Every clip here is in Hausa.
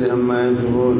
عما يصفون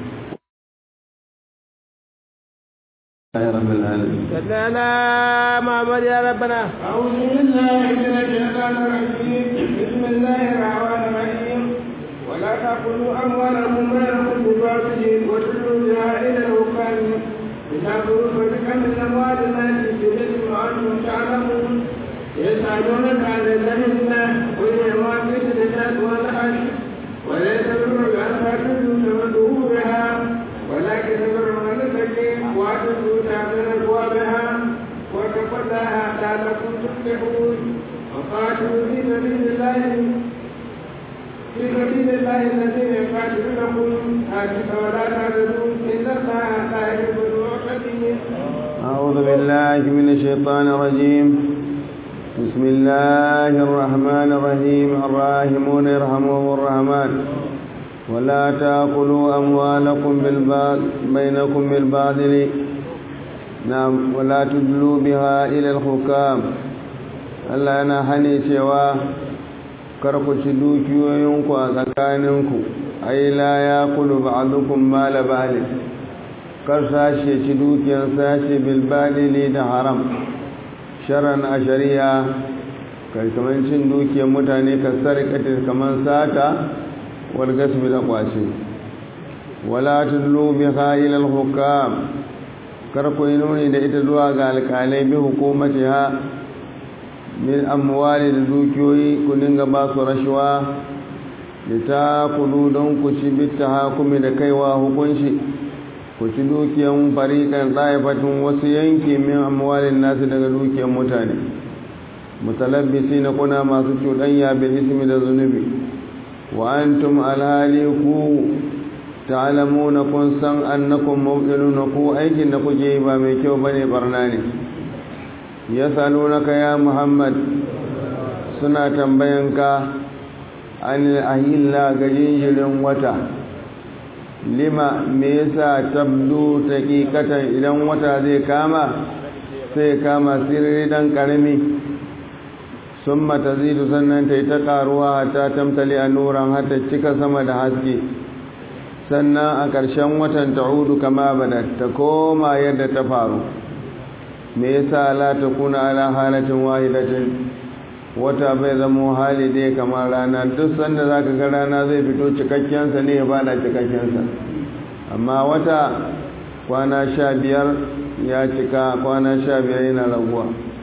يا رب العالمين صل على محمد يا ربنا أعوذ بالله من الشيطان الرجيم بسم الله الرحمن الرحيم ولا تأكلوا أموالكم بينكم بباطل وتدلوا بها إلى الحكام لتأكلوا فريقا من أموال الناس بإثم وأنتم تعلمون يسألونك عن الذين قل ما في الزكاة والحج وليس البر أن تأكلوا تمدوا بها ولكن البر من اتقي وأتوا من أبوابها واتقوا الله لعلكم تفلحون وقاتلوا في سبيل الله في سبيل الله الذين يقاتلونكم حتى ولا تعتدوا إن الله لا يحب المعتدين أعوذ بالله من الشيطان الرجيم بسم الله الرحمن الرحيم الراحمون يرحمهم الرحمن ولا تأكلوا أموالكم بالباطل بينكم بالباطل نعم ولا تدلوا بها إلى الحكام Allah yana hane cewa kar ku ci dukiyoyinku a tsakaninku ai la ya kulu ba'dukum mala ba'd kar sashe ci dukiyar sashe bil badili da haram sharan a shari'a kai kaman cin dukiyar mutane ka sarƙata kaman sata wal gasbi da kwace wala tudlu biha ila al hukam kar ku yi nuni da ita zuwa ga alƙalai bi hukumatiha min amwali da dukiyoyi ku dinga ba su rashuwa da ta kudu don ku ci bitta hakumi da kaiwa hukunci ku ci dukiyan fariƙan ɗaifatun wasu yanki min amwalin nasu daga dukiyan mutane mutalabbisi na kuna masu cuɗanya bil ismi da zunubi wa antum alhali ku ta'lamuna kun san annakum mubtiluna ku aikin da kuke yi ba mai kyau bane barna ne yasalunaka ya muhammad suna tambayanka an ahilla ga jinjirin wata lima me yasa tabdu taqiqatan idan wata zai kama sai kama sirri dan karami summa tazidu sannan tai ta karuwa hatta tamtali anuran hatta cika sama da haske sannan a ƙarshen watan ta'udu kama bada ta koma yadda ta faru me yasa la takuna ala halatin wahidatin wata bai zama hali dai kamar rana duk sanda za ka ga rana zai fito cikakkensa ne ya bada cikakkensa amma wata kwana sha biyar ya cika kwana sha biyar yana raguwa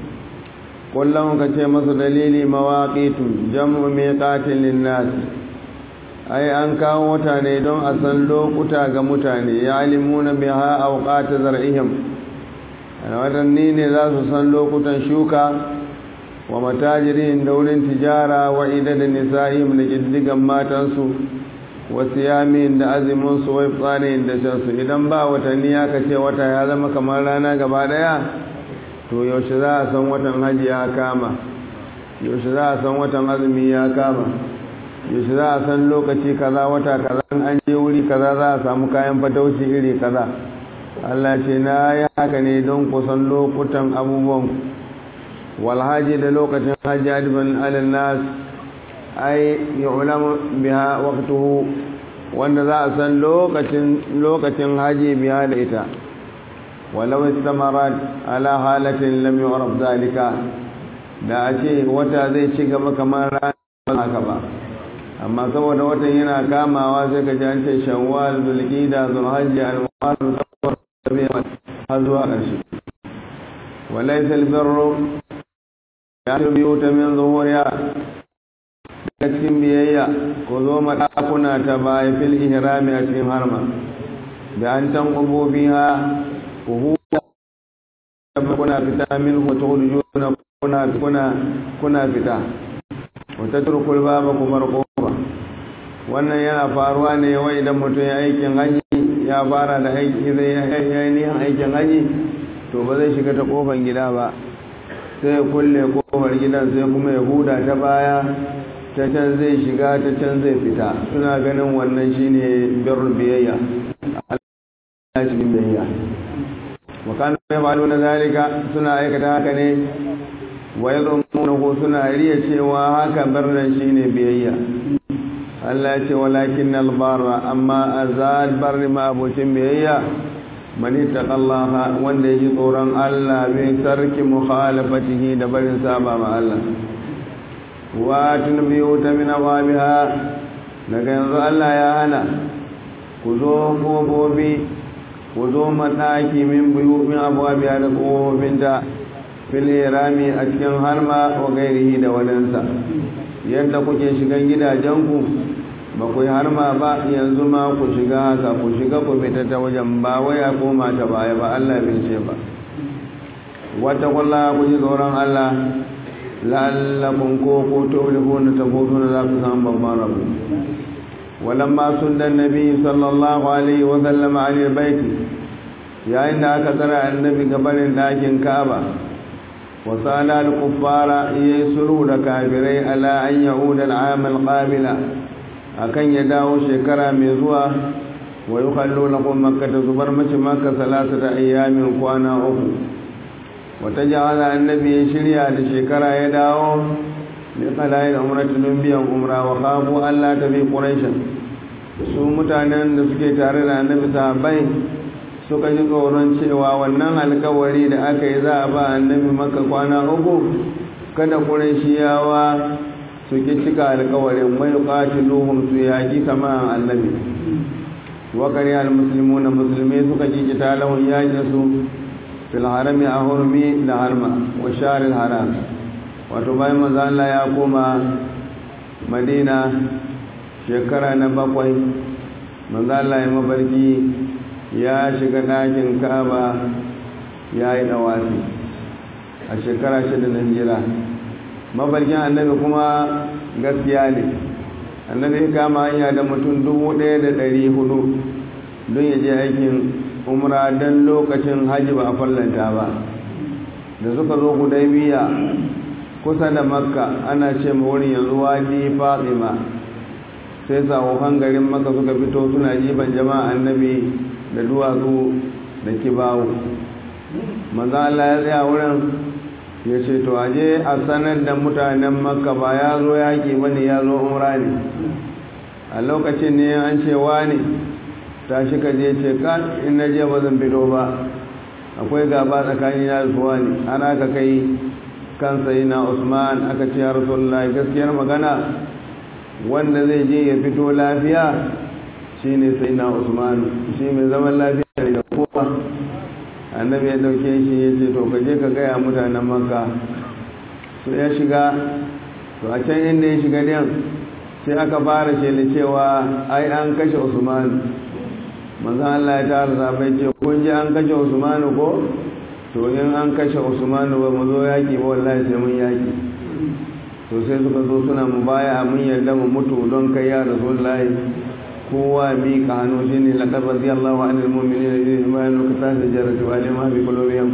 kullum ka ce masu dalili mawaƙitu jam'u mai ƙatilin nasi ai an kawo wata ne don a san lokuta ga mutane ya alimuna biha auqata zar'ihim wadanni ne za su san lokutan shuka wa matajirin da wurin tijara wa idadin nisa'im da ƙiddigan matansu wa siyamin da aziminsu wa tsarin da shansu idan ba watanni ya kace wata ya zama kamar rana gaba daya to yaushe za a san watan hajji ya kama yaushe za a san watan azumi ya kama yaushe za a san lokaci kaza wata kaza an je wuri kaza za a samu kayan fatauci iri kaza Allah ce na yi haka ne don kusan lokutan abubuwan walhaji da lokacin hajji adibin alinnas ai yu'lamu biha waqtuhu wanda za a san lokacin lokacin haji biya da ita walau istamarat ala halatin lam yu'raf zalika da a ce wata zai ci gaba kamar ranar haka ba amma saboda watan yana kamawa sai ka ji an ce shawwal zulqida zulhajji al-muharram safar har zuwa ƙarshe walaysa al-birru ya biyu ta min zuhuriya daga cikin biyayya ko zo maɗakuna ta baya fil ihrami a cikin harma da an tan biha ku huwa kuna fita min ku turjuna kuna kuna kuna fita wata turkul baba ku bar kofa wannan yana faruwa ne wai idan mutum ya aikin haji ya fara da aiki zai yi niyan aikin haji to ba zai shiga ta kofan gida ba sai kulle kofar gidan sai kuma ya huda ta baya ta can zai shiga ta can zai fita suna ganin wannan shine birrul biyayya Allah shi biyayya wa kanu yafaluna zalika suna aikata haka ne wa yadhununa ko suna riya cewa haka birran shine biyayya Allah ya ce walakin albarra amma azal barri ma abocin biyayya mani taqallaha wanda yaji tsoron Allah bi tarki mukhalafatihi da barin saba ma Allah wa tunbiyu ta min awabiha daga yanzu Allah ya hana ku zo gobobi ku zo mataki min buyu min awabiha da gobobinta fil irami a cikin harma wa gairihi da wadansa yadda kuke shigan gidajenku ba ku yi harma ba yanzu ma ku shiga haka ku shiga ku fita ta wajen ba wai a koma ta baya ba Allah bai ce ba wata kulla ku ji tsoron Allah la'allakum ko ko tawlifuna tafutuna za ku samu babban rabu walamma sunnan nabi sallallahu alaihi wa sallam ali bait yayin da aka tsara annabi gabanin dakin Ka'aba wa sala al-kuffara yasuru da kafirai ala an yauda al-aam al-qabila akan ya dawo shekara mai zuwa wa yi kallo na kuma makka ta zubar mace maka salasa da ayyamin kwana uku wata jawaza annabi ya shirya da shekara ya dawo da kalayin umratu don biyan umra wa kafu allah ta bi ƙuraishin su mutanen da suke tare da annabi sahabbai suka ji tsoron cewa wannan alkawari da aka yi za a ba annabi maka kwana uku kada ƙuraishiyawa su ki cika alkawarin mai qatiluhum su yaki kama annabi wa kariya almuslimuna musulmai suka ki kita lahun yakin su fil harami a hurmi da harma wa sharil haram wato bayan manzo Allah ya koma Madina shekara na bakwai manzo Allah ya mabarki ya shiga ɗakin Ka'aba ya yi dawafi a shekara shida na hijira mafarkin annabi kuma gaskiya ne annabi ya kama hanya da mutum dubu ɗaya da ɗari hudu don ya je aikin umra don lokacin hajji ba a fallanta ba da suka zo hudaybiya kusa da makka ana ce ma wurin yanzu wadi fatima sai sahuhan garin makka suka fito suna jiban jama'a annabi da duwatsu da kibawu manzo Allah ya tsaya wurin ya ce to aje a sanar da mutanen makka ba ya zo yaƙi ba ne ya zo umra ne a lokacin ne an ce ne ta shi ka je ce ka in na je ba zan fito ba akwai gaba tsakani na da suwa ne ana ka kai kan sai na usman aka ce ya rasulullah gaskiyar magana wanda zai je ya fito lafiya shine sai na usman shi mai zaman lafiya ne da kowa annabi ya dauke shi ya ce to ka je ka gaya mutanen makka to ya shiga to a can inda ya shiga din sai aka fara shele cewa ai an kashe usman manzan Allah ya tara zabai ce kun ji an kashe usman ko to in an kashe usman ba mu zo yaki ba wallahi sai mun yaki to sai suka zo suna mu baya mun yarda mu mutu don kai ya rasulullahi kowa mi ka hannu shi ne laƙar radiyallahu an ilmomini da irin bayan lokacin da jarratu a lima fi kulobiyam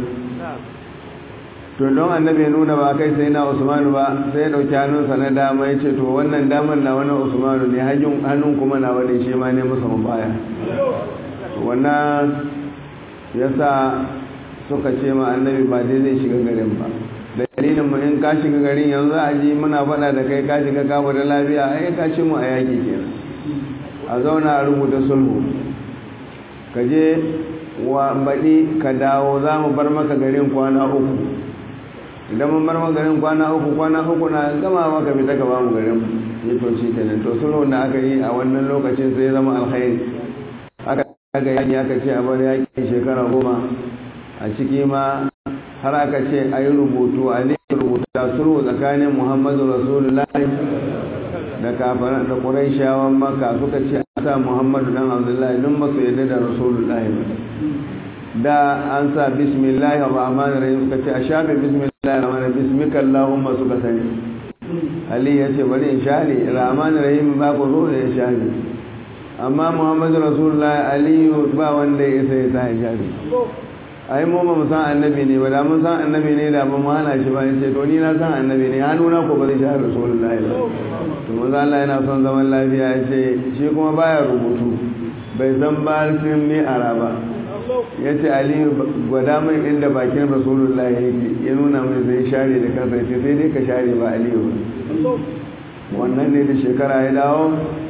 to don annabi nuna ba kai sai na usmanu ba sai ya ɗauki hannunsa na dama ya ce to wannan damar na wani usmanu ne hannun kuma na wani shi ma ne musa baya wannan ya sa suka ce ma annabi ba dai zai shiga garin ba dalilin mu in ka shiga garin yanzu a ji muna faɗa da kai ka shiga kama da lafiya ai ka ci mu a yaƙi kenan a zauna a rubuta sulhu ka je wa baɗi ka dawo za mu bar maka garin kwana uku idan mun bar maka garin kwana uku kwana uku na gama maka fita ka ba mu garin ya to shi kenan to sulhu da aka yi a wannan lokacin sai zama alkhairi aka ga yaki aka ce a bar yaki shekara goma a ciki ma har aka ce a yi rubutu a ne rubuta sulhu tsakanin muhammadu rasulullahi da kafara da ƙuraishawan maka suka ce a sa muhammadu dan abdullahi don ba su yadda da rasulullahi ba da an sa bismillahi rahmanir rahim suka ce a shafe bismillahi rahmanir bismika allahumma suka sani ali ya ce bari in share rahmanir rahim ba ku zo da ya share amma muhammadu rasulullahi aliyu ba wanda ya sai ta ya share ai mu ba mu san annabi ne ba da mun san annabi ne da ba mu hana shi ba ya ce to ni na san annabi ne hannuna ko ba zai share rasulullahi ba to manzo Allah yana son zaman lafiya ya ce shi kuma baya rubutu bai san barkin ne araba ya ce aliyu gwada mai inda bakin rasulullah yake ya nuna mai zai share da kansa ya ce sai dai ka share ba aliyu wannan ne da shekara ya dawo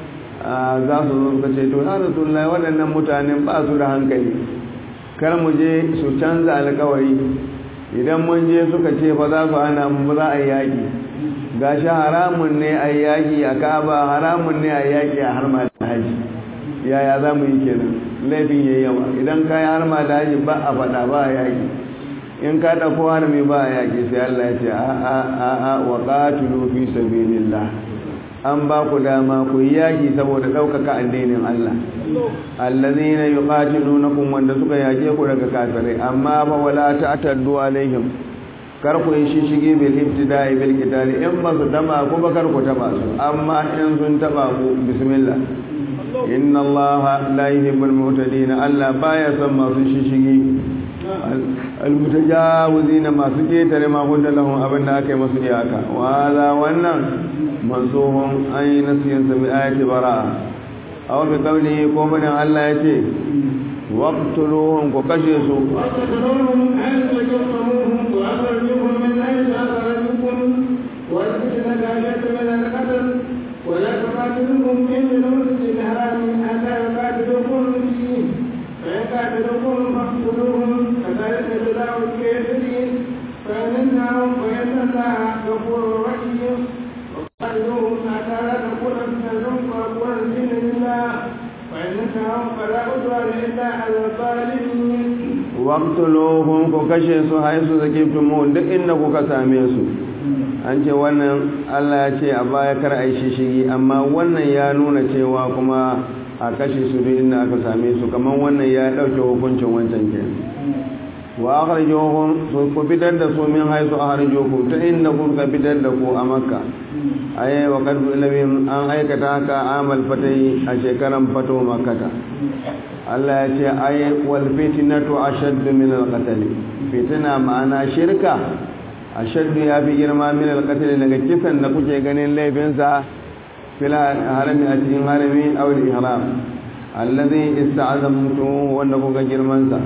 za su zo suka ce to ya rasulullahi waɗannan mutanen ba su da hankali kar mu je su canza alkawari idan mun je suka ce ba za su hana mu ba za a yi yaƙi gashi haramun ne a yaƙi a kaba haramun ne a yaƙi a harma da haji yaya za mu yi kenan laifin ya yawa idan ka yi harma da haji ba a faɗa ba a yaƙi in ka ɗauko harmi ba a yaƙi sai Allah ya ce a a a a wa qatilu fi sabilillah an ba ku dama ku yi yaƙi saboda ɗaukaka addinin Allah allazina yuqatilunakum wanda suka yaƙe ku daga kafirai amma fa wala ta'taddu alaihim kar ku yi shishige bil ibtida'i bil qitali in ba su taba ku ba kar ku taba su amma in sun taba ku bismillah inna allaha la yuhibbul mu'tadin Allah baya son masu shishige almutajawizina masu ketare ma gudda lahum abin da aka yi masu iyaka wa za wannan mansuhun an yi nasiyan sa bi ayati bara'a aw bi qawlihi ko bane Allah ya ce waqtuluhum ku kashe su وقتلوهم حيث وجدتموهم وأخرجوهم من حيث أخرجوكم والفتنة أشد من القتل ولا تقاتلوهم عند المسجد الحرام حتى يقاتلوكم فيه فإن قاتلوكم فاقتلوهم كذلك جزاء الكافرين فإن انتهوا فإن الله غفور رحيم وقاتلوهم حتى لا تكون فتنة وأكون الدين لله فإن انتهوا فلا عدوان إلا على الظالمين waqtuluhum ku kashe su haisu zakiftumu duk inda kuka same su an ce wannan Allah ya ce a baya kar a yi shishigi amma wannan ya nuna cewa kuma a kashe su duk inda aka same su kamar wannan ya dauke hukuncin wancan ke wa akhrijuhum su ku fitar da su min haisu akhrijukum ta inda kuka fitar da ku a makka aye wa qad ilmin an aikata haka amal fatai a shekaran fato makkata Allah ya ce ai wal fitnatu ashaddu min al qatl fitna ma'ana shirka ashaddu ya fi girma min al qatl daga kisan da kuke ganin laifin sa fil harami a cikin harami aw al ihram alladhi ista'zamtu wanda kuka girman sa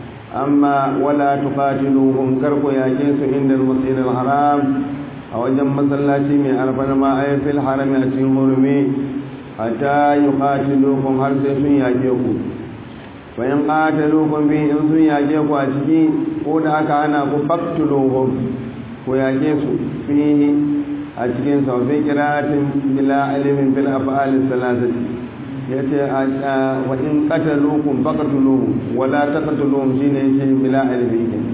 amma wala tuqatiluhum karku yake su inda al masjid al haram a wajen masallaci mai alfarma ay fil harami a cikin hurumi hatta yuqatiluhum har sai sun yake ku bayan ƙatalukun bi in sun yage ku a ciki ko da aka hana ku faktuluhum ku yage su fihi a cikin saufi kiratin bila alimin bil af'al salasati yace wa in qatalukum faqtuluhum wa la taqtuluhum shine yace bila alimin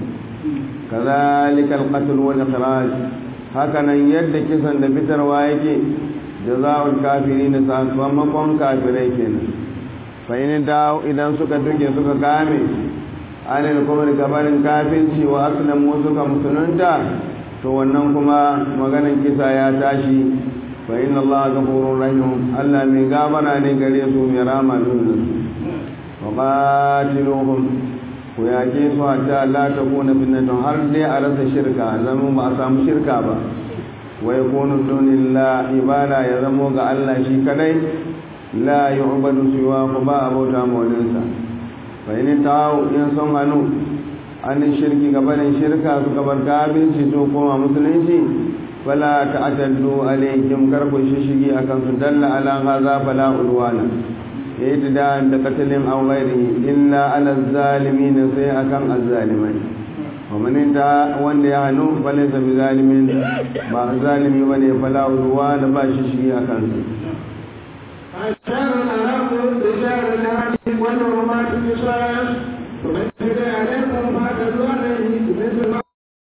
kazalika al-qatl wal ikhraj hakanan yadda kisan da fitarwa yake jazaa'ul kafirin sakamakon kafirai kenan fa'in dawo idan suka duke suka kame anil kuma gabanin kafinci wa aslamu suka musulunta to wannan kuma maganin kisa ya tashi fa'in Allah gafurun rahim Allah mai gabara ne gare su mai rama nuna su wa qatiluhum ku yake su hatta la takuna fitnatun har dai a rasa shirka zama ba a samu shirka ba wa yakunu dunillah ibada ya zamo ga Allah shi kadai la yi ubadu siwa ku ba a bauta maulinsa fahimta ta in sun hannu an shirki gabanin shirka su gabar kabinci to koma musulunci fala ta'taddu alaihim karku shishigi akan su dalla ala hadha fala udwana yayi da da katalin aw ghairihi illa ala zalimin sai akan azzalimai wa man ta wanda ya hannu falaysa bi zalimin ba zalimi bane fala udwana ba shishigi akan su الشهر الحرام بشهر الحرام والحرمات قصاص ومن اعتدى عليكم فاعتدوا عليه بمثل ما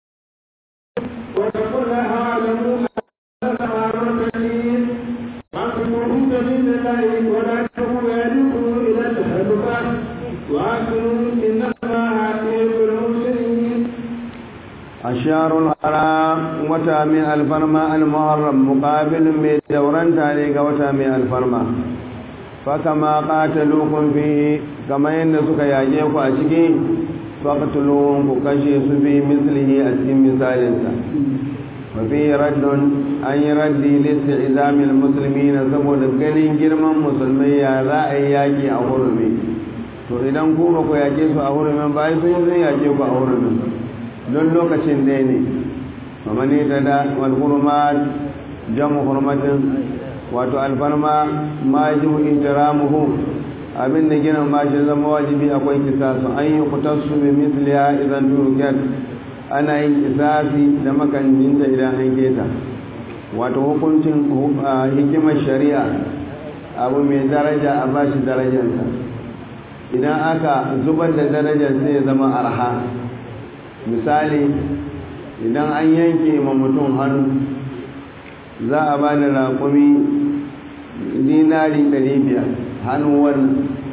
واتقوا الله واعلموا ان الله مرتدين واعتصموا سبيل الله ولا تلقوا بأيديكم الى التهلكة واعلموا ان الله يحب المحسنين الشهر الحرام وتا من الفرما المحرم مقابل من دوران تاريخ وتا من الفرما فكما قاتلوكم فيه كما ينسك ياجيك أشكي فاقتلوهم كشيس في مثله أسكي مثالنسا وفيه رد أن يردي لاستعزام المسلمين سبب ganin girman musulmai ya za a yi yaƙi a hurumi to idan ku ba ku yaƙe su a hurumin ba sun yi sun yaƙe ku a hurumin don lokacin ɗaya ne mamani ta da walhurmat jamu hurmatin wato alfarma ma ji ihtiramuhu abin da ginin ma shi zama wajibi akwai kisasu an yi kutassu bi misliya idan turkiyar ana yin kisasi da makancinta idan an keta wato hukuncin hikimar shari'a abu mai daraja a bashi darajarsa idan aka zubar da darajar sai ya zama arha misali idan an yanke ma mutum hannu za a ba da raƙumi dinari 500 hannu wannan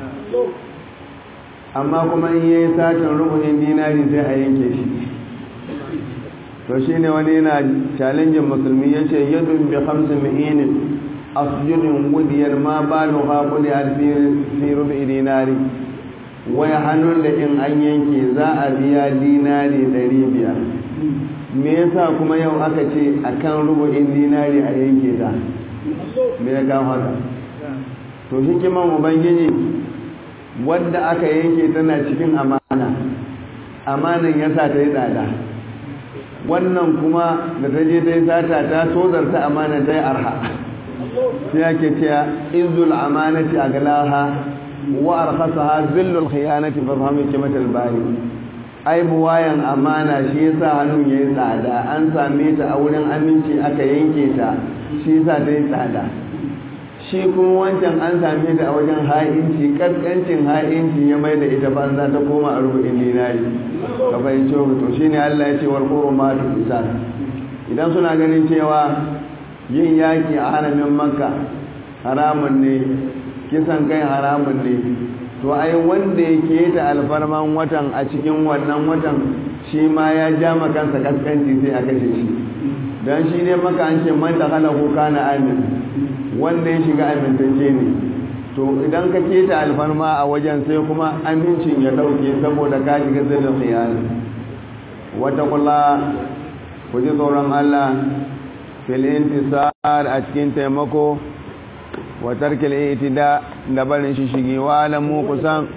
amma kuma in yi satin rukunin dinari sai a yanke shi to shi ne wani yana challengin musulmi ya ce yadda bi hamsin mi'inin asjudin wudiyar ma ba da haƙuli a fi rubi dinari wai hannun da in an yanke za a biya dinari 500 me yasa kuma yau aka ce a kan rubu'in dinari a yanke ta me ya kawo haka to hikiman ubangiji wadda aka yanke tana cikin amana amanan ya sa ta yi tsada wannan kuma da ta je ta yi sata ta tozarta amana ta yi arha sai ake cewa izul amanati a galaha wa arkhasaha zillul khiyanati fa fahmi kimatal bari ai buwayan amana shi yasa hannun yayi tsada an same ta a wurin aminci aka yanke ta shi yasa ta yi tsada shi kuma wancan an same ta a wajen ha'inci kaskancin ha'inci ya mai da ita banza ta koma a rubu'in dinari ka fahimci to shine Allah ya ce wal qurumatu qisas idan suna ganin cewa yin yaki a haramin makka haramun ne kisan kai haramun ne to ai wanda yake ta alfarman watan a cikin wannan watan shi ma ya ja kansa kaskanci sai a kashe shi don shi ne maka an ce man da hana kuka na amin wanda ya shiga amintacce ne to idan ka keta alfarma a wajen sai kuma amincin ya dauke saboda ka shiga zirin khiyana wata kula ku ji tsoron Allah fil intisar a cikin taimako wa tarkil itida da barin shi shigi wa alamu kusan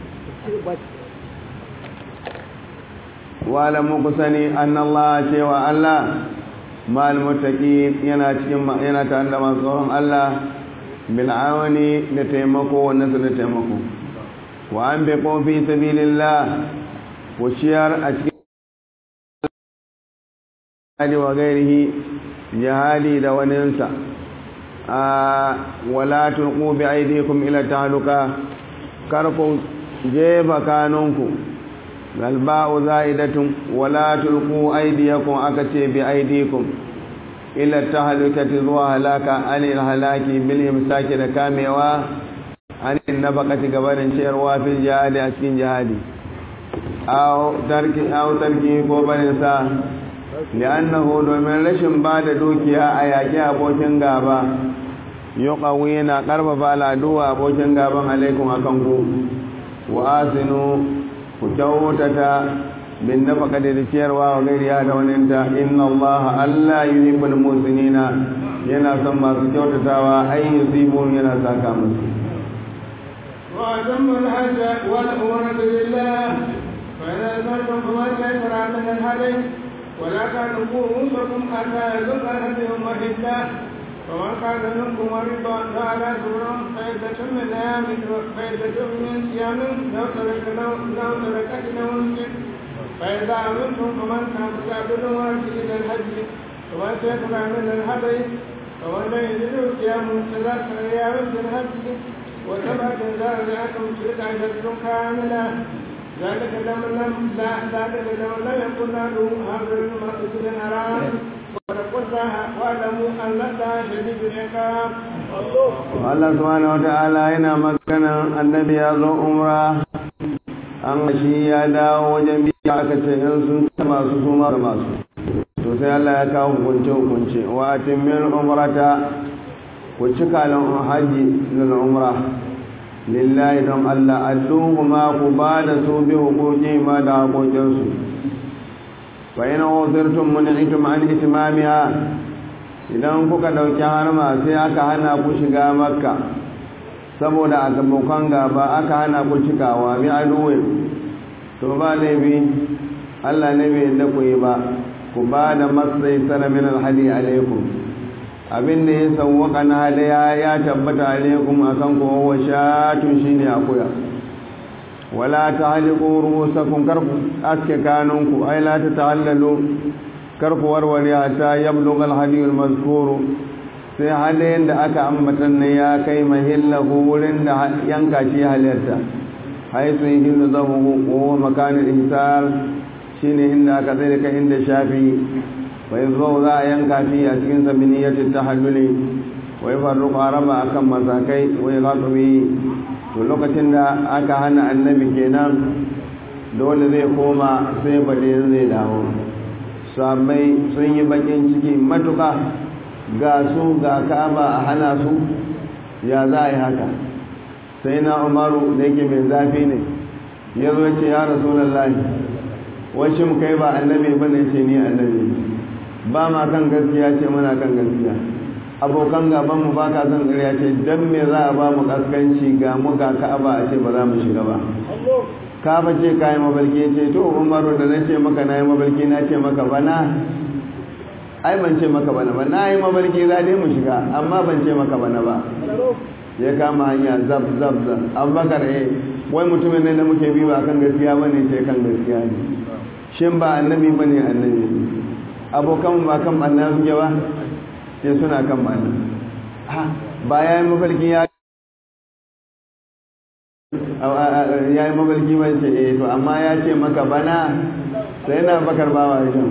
wa alamu kusani annallaha cewa Allah mal muttaqin yana cikin yana tare da masu tsoron Allah bil awani da taimako wannan su da taimako wa an bi fi sabilillah ku ciyar a cikin jihadi wa gairihi jihadi da waninsa wala tulqu bi aydikum ila tahluka karku jefa kanunku galba'u za'idatun wala tulqu aydiyakum akace bi aydikum ila tahlukati zuwa halaka anil halaki bil imsaki da kamewa anil nabaqati gabanin ciyarwa fil jihadi a cikin jihadi aw tarki aw tarki ko barin sa li'annahu domin rashin ba da dukiya a yaƙi abokin gaba yuqawi yana karfafa al'aduwa abokin gaban alaikum akan ku wa asinu ku kyautata bin nafaka da ciyarwa wa gairiya da waninta inna allaha allah yuhibbul musinina yana son masu kyautatawa ai yusibun yana saka musu وأتم الحج والعمرة لله فإذا أذنتم فما تيسر من الهدي ولا تعلقوا رؤوسكم حتى يذل الهدي محله فمن كان منكم مريضا فعلى سبر فعدة من أيام فعدة من صيام لو ترك لو تركت له الجن فإذا أمنتم فمن كان فاعبدوا إلى الحج ومن تيسر من الهدي فمن لم يجد صيام ثلاثة أيام في الحج وسبعة إذا رجعتم تلك عشرة كاملة ذلك لمن لم لا ذلك لمن لم يكن له حاضر المسجد الحرام واتقوا الله واعلموا ان الله شديد العقاب Allah subhanahu wata'ala yana maganan annabi ya zo umra an shi ya dawo wajen biya aka ce in sun taba su su ma masu to sai Allah ya kawo hukunce hukunce wa atimil umrata ku cika lan haji lil umra lillahi don Allah adduhu ma ku ba da su bi hukuki ma da hakokinsu fa ina wasirtum mun'itum an itmamiha idan kuka dauki harma sai aka hana ku shiga makka saboda abokan gaba aka hana ku cikawa bi aduwe to ba laifi Allah ne bai yadda ku yi ba ku ba da masai sana min alhadi alaikum abin da ya sauwaka na hadaya ya tabbata alaikum akan ku wa shatun shine akuya wala tahliqu rusakum karfu aske kanunku ay la tatahallalu karfu warware hatta yablugha al-hadi al-mazkur sai hadayen da aka ambatan ne ya kai mahillahu wurin da yanka shi halarta haisu yihillu zahu wa makanul ihsar shine inda aka tsare ka inda shafi wa yanzu za a yanka shi a cikin sabiniyatin tahalluli wa yafarruqu araba akan masakai wa yaqabi to lokacin da aka hana annabi kenan dole zai koma sai badin zai dawo sabai sun yi bakin ciki matuka ga su ga kaba a hana su ya za a yi haka sai na umaru da yake mai zafi ne ya zo ce ya rasulullahi washin kai ba annabi ba ne ce ni annabi ba ma kan gaskiya ce muna kan gaskiya abokan gabanmu ba ka son ƙarya ce don me za a ba mu kaskanci ga mu ga ka'aba a ce ba za mu shiga ba ka fa ce ka yi mabalki ce to umaru da na ce maka na yi mabalki na ce maka bana ai ban ce maka bana ba na yi mabalki za dai mu shiga amma ban ce maka bana ba ya kama hanya zab zab zab abubakar eh wai mutumin ne da muke bi ba kan gaskiya bane ce kan gaskiya ne shin ba annabi bane annabi abokan ba kan annabi suke ba sai suna kan mana ba ya yi mafarki ya ya yi mafarki ba ce eh to amma ya ce maka bana sai na bakar bawa wajen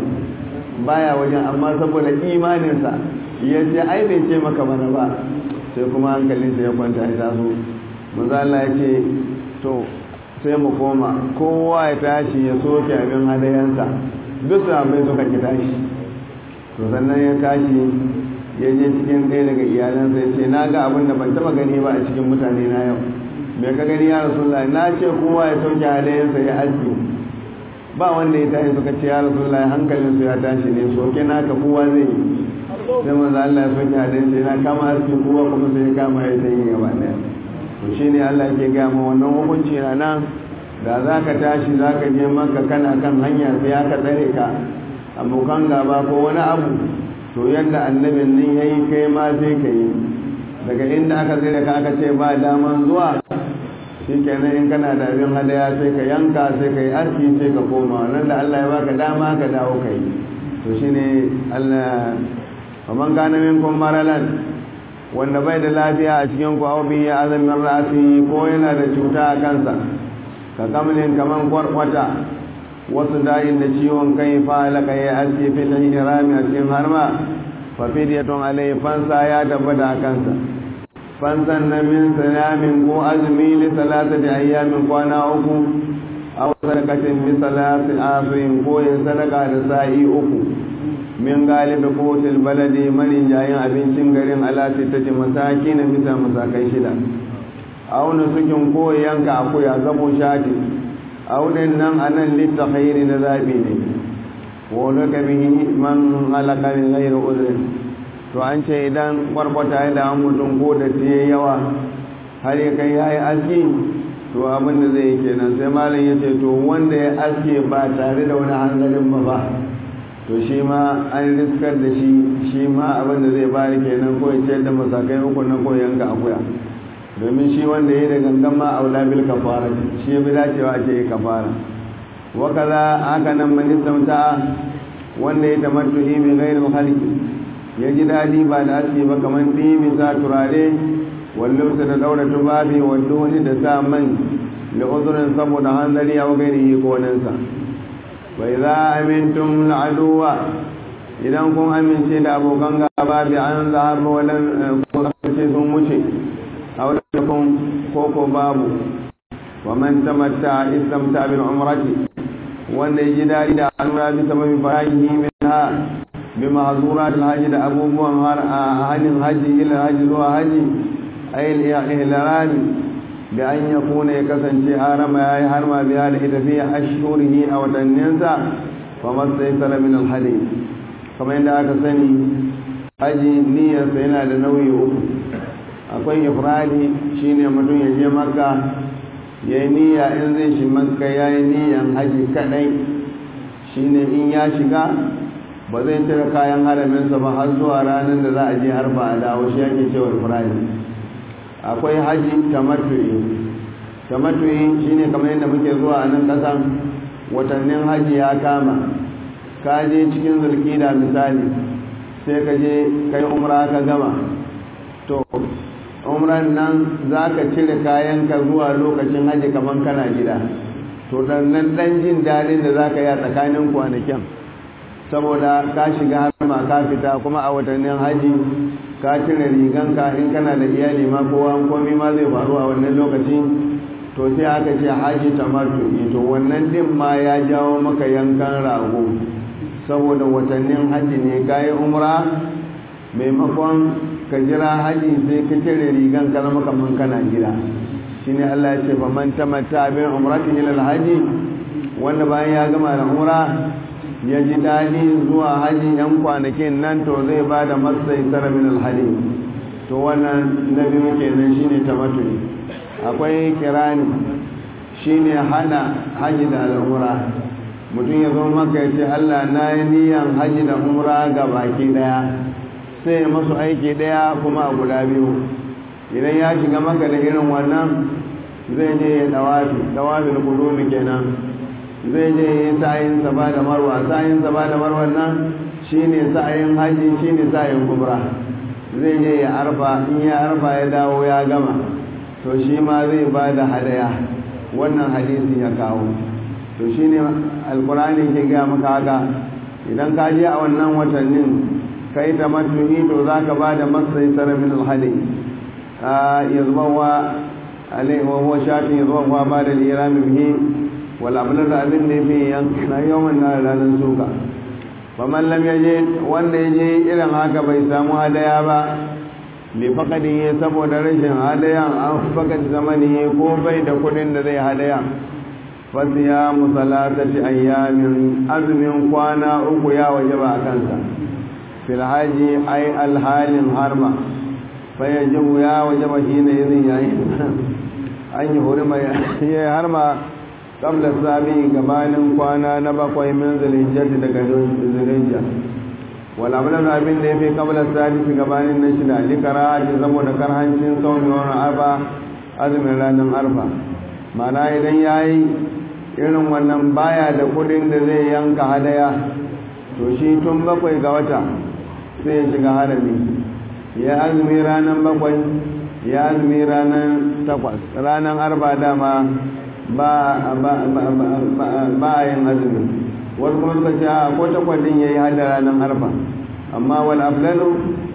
baya wajen amma saboda imaninsa ya ce ai bai ce maka bana ba sai kuma hankalinsa ya kwanta ya taso manzo Allah ya ce to sai mu koma kowa ya tashi ya soke abin hadayensa duk sahabbai suka ki tashi to sannan ya tashi ya je cikin ɗaya daga iyalansa ya ce na ga abin da ban taɓa gani ba a cikin mutane na yau bai ka gani ya rasulullah na ce kowa ya sauke halayensa ya aski ba wanda ya tashi suka ce ya rasulullah hankalinsu ya tashi ne soke naka kowa zai yi sai manzo Allah ya soke halayensa yana kama aski kowa kuma sai ya kama ya yi gaba ɗaya to shine Allah yake ga mu wannan hukunci na nan da za ka tashi za ka je maka kana kan hanya sai aka tsare ka abokan gaba ko wani abu to yadda annabin nan ya yi kai ma sai ka yi daga inda aka tsere ka aka ce ba daman zuwa shi kenan in kana da abin hadaya sai ka yanka sai ka yi arki sai ka koma nan da Allah ya baka dama ka dawo ka yi to shi ne Allah kaman kana minkum maralan wanda bai da lafiya a cikin ku au bi ya azamin rasi ko yana da cuta a kansa ka kamlin kaman kwarkwata wasu da'in da ciwon kai falaka ya aske fi ta rami a cikin harma fa fidiyatun alai fansa ya tabbata a kansa fansan na min salamin ko azumi li salatati ayyamin kwana uku aw sadaqatin bi salati asirin ko ya sadaka da sa'i uku min galibi kotil baladi marin jayin abincin garin alati ta ce masaki na bisa masakai shida auna sukin ko yanka akuya zabo shati aunin nan a nan litta khairi na zaɓi ne wani ka bihi man halaka min ghairu uzrin to an ce idan kwarkwata ya da mutum ko da tiye yawa har ya kai yayi aski to abin da zai yi kenan sai malam ya ce to wanda ya aske ba tare da wani hanzarin ba ba to shi ma an riskar da shi shi ma abin da zai bari kenan ko ya ce da masakai uku na ko yanka akuya domin shi wanda ya da gangan ma aula bil kafara shi bi dacewa ake yi kafara wa kaza haka nan man istamta wanda ya tamattuhi bi ghairi khalqi ya ji dadi ba da aski ba kaman dibi sa turare wallo sa da daura tubabi wallo wani da sa man da uzurin saboda hanzari ya gairi ko nan sa wa idza amintum al'aduwa idan kun amince da abokan gaba bi an zahar walan ko ce sun wuce أو لم يكن كوكو بابو ومن تمتع استمتع بالعمرة وأن يجد إلى أنوى بسبب فراجه منها بمحظورات الحج أبو بوان هج الحج إلى الحج ذو حج أي الإهلال بأن يكون يكسن شهارا ما يحرم بها في أشهره أو تنينسا فما استيسر من الحديث كما عند أكسني haji niyyarsa yana da nauyi uku akwai ifradi shine mutum ya je makka ya yi niyya in zai shi makka ya yi niyyan haji kadai shine in ya shiga ba zai cire kayan haraminsa ba har zuwa ranar da za a je harba a dawo shi ake cewa ifradi akwai haji tamattu'i tamattu'i shine kamar yadda muke zuwa a nan kasan watannin haji ya kama ka je cikin zulkida misali sai ka je kai umra ka gama to umran nan za ka cire kayanka zuwa lokacin haji kamar kana gida to dan nan dan jin daɗin da za ka yi a tsakanin kwanakin saboda ka shiga harma ka fita kuma a watannin haji ka cire riganka in kana da iyali ma kowa komi ma zai faru a wannan lokaci to sai aka ce haji tamattu'i to wannan din ma ya jawo maka yankan rago saboda watannin haji ne kayi umra maimakon ka jira haji sai ka cire rigan ka zama kaman kana gida shine Allah ya ce fa man tamatta bi umrati ila alhaji wanda bayan ya gama da umra ya ji dadi zuwa haji yan kwanakin nan to zai bada masai tara min alhadi to wannan nabi muke nan shine tamattu akwai kirani shine hana haji da al'umra mutum ya zo maka ya ce Allah na yi niyan haji da umra ga baki daya sai masu aiki daya kuma a guda biyu idan ya shiga maka da irin wannan zai je ya dawafi dawafin kudumi kenan zai je ya yi sa'ayin saba da marwa sa'ayin saba da marwa nan shine sa'ayin haji shine sa'ayin kubra zai je ya arfa in ya arfa ya dawo ya gama to shi ma zai ba da hadaya wannan hadisi ya kawo to shine alkurani ke gaya maka haka idan ka je a wannan watannin kai ta matuhi to za ka ba da masai tsara min alhali ya zuba wa alai wa huwa shatin ya zuba wa ba da lirami bihi wal ablar da abin da fi na yawan na ranar suka fa man lam yaje wanda yaje irin haka bai samu hadaya ba li faqadihi saboda rashin hadayan an faqad zamani ko bai da kudin da zai hadaya fa siyamu salatati ayyamin azmin kwana uku ya wajaba kansa fil haji ay al halin harma fa yajibu ya wajaba hina idin yayi an yi hurma ya harma qabla sabi gabanin kwana na bakwai min zulhijjati daga zulhijja wal amalan abin da yafi qabla sabi gabanin na shida likara ji zamo da karhancin saumi wani arba azumin ranar arfa mana idan yayi irin wannan baya da kudin da zai yanka hadaya to shi tun bakwai ga wata sai ya shiga harami ya azumi ranar bakwai ya azumi ranar takwas ranar arba dama ba a yin azumi wasu kuma suka ce a ko takwas din ya yi hada ranar arba amma wal aflalu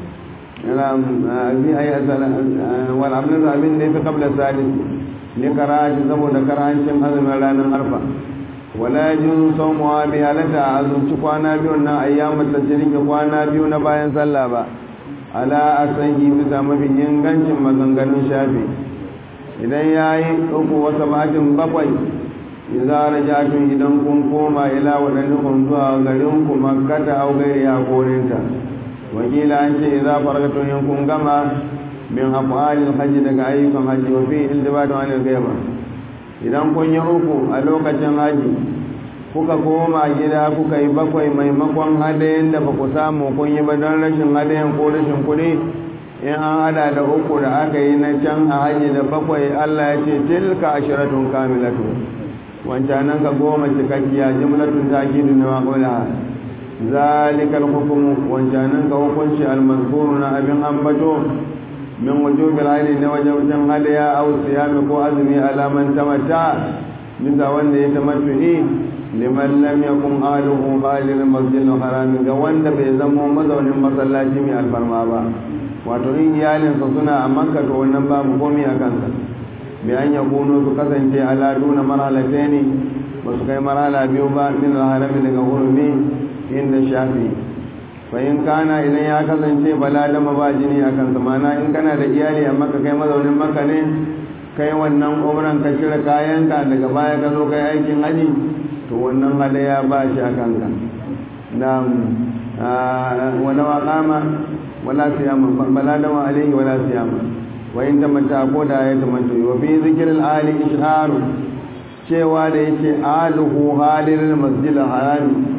wal aflalu abin da ya fi kabla sadis ne karashi saboda karancin azumin ranar arfa wala yajin sawmuha bi halata azumci kwana biyu na ayyamat tajrik kwana biyu na bayan sallah ba ala asangi bisa mafi ingancin maganganun shafi idan yayi uku wata batin bakwai idza rajatun idan kun koma ila wadannukum zuwa garin ku makkata aw gairi ya korinta wakila an ce idza faragatu in kun gama min af'alil hajji daga ayyukan hajji wa fi iltibatu anil ghaiba idan kun yi uku a lokacin haji kuka koma gida kuka yi bakwai maimakon hadayen da ba ku samu kun yi ba don rashin hadayen ko rashin kuɗi in an hada da uku da aka yi na can a haji da bakwai allah ya ce tilka ashiratun kamilatu wancanan ka goma cikakkiya jimlatun takidu na maƙula zalikal hukumu wancanan ka hukunci almazkuru na abin ambato min wujubil hali na wajen hadaya aw siyami ko azumi alaman tamatta bisa wanda ya tamattu'i liman lam yakun ahluhu halil masjidil haram ga wanda bai zama mazaunin masallaci mai alfarma ba wato in iyalinsa suna a makka to wannan babu komai a kansa bi an yakunu su kasance ala duna marhalataini ba su kai marhala biyu ba min alharami daga hurumi inda shafi fahim kana idan ya kasance bala dama ba jini a kansa mana in kana da iyali a maka kai mazaunin maka ne kai wannan umran ka cire kayanka daga baya ka zo kai aikin haji to wannan hadaya ba shi a kanka na wala waqama wala siyama bala dama alaihi wala siyama wa in tamatta ko da ya tamatta wa fi zikril ali isharu cewa da yace aluhu halil masjidil harami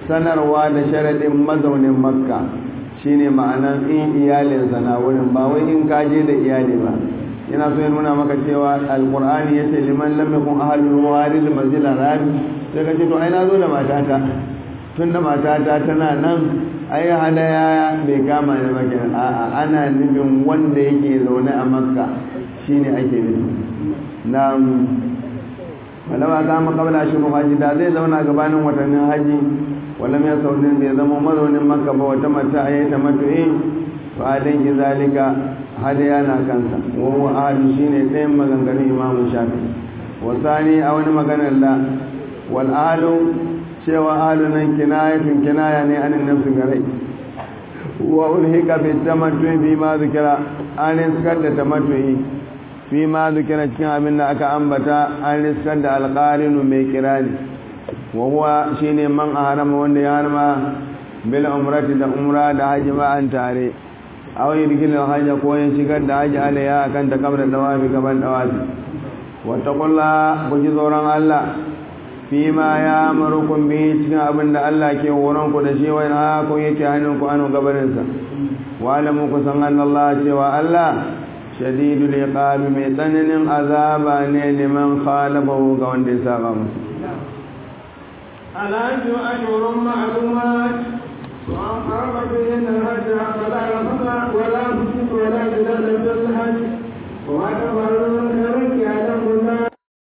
sanarwa da sharadin mazaunin makka shine ma'anan in iyalinsa na wurin ba wai in kaje da iyali ba yana so ya nuna maka cewa alqur'ani yace liman lam yakun ahlul warid masjid al-haram sai ka ce to ai na zo da matata tun da matata tana nan ai hadaya bai kama ni ba kenan a'a ana nufin wanda yake zaune a makka shine ake nufi na walawa za mu kabla shi haji da zai zauna gabanin watannin haji wala mai saurin bai zama mazaunin makka ba wata mata a yi ta matu'i fa dan ki zalika hadaya na kansa wa huwa ahli shine ɗayan maganganun imamu shafi wasani a wani maganar la wal ahlu cewa ahlu nan kinayatun kinaya ne anin nafsi garai wa ulhika bi tamattu bi ma zikira an riskar da tamattu'i fi ma zikira cikin abin da aka ambata an riskar da alqarinu mai kirani wa huwa shine man harama wanda ya harama bil umrati da umra da haji ma an tare aw yidkil hajja ko yin shigar da haji alaya akan ta kabra dawafi gaban dawafi wa taqulla ku ji tsoron Allah fi ma ya marukum bi cikin abin da Allah ke horon ku da shi wai na ku yake hannun ku anu gabanin sa wa alamu ku san Allah cewa Allah shadidul iqab mai tsananin azaba ne liman khalafahu ga wanda ya saba musu الحج أشهر معلومات وأن قرب بهن الحج فلا رفض ولا فسوق ولا جدال في الحج وما تفعلون خيرا يعلم الله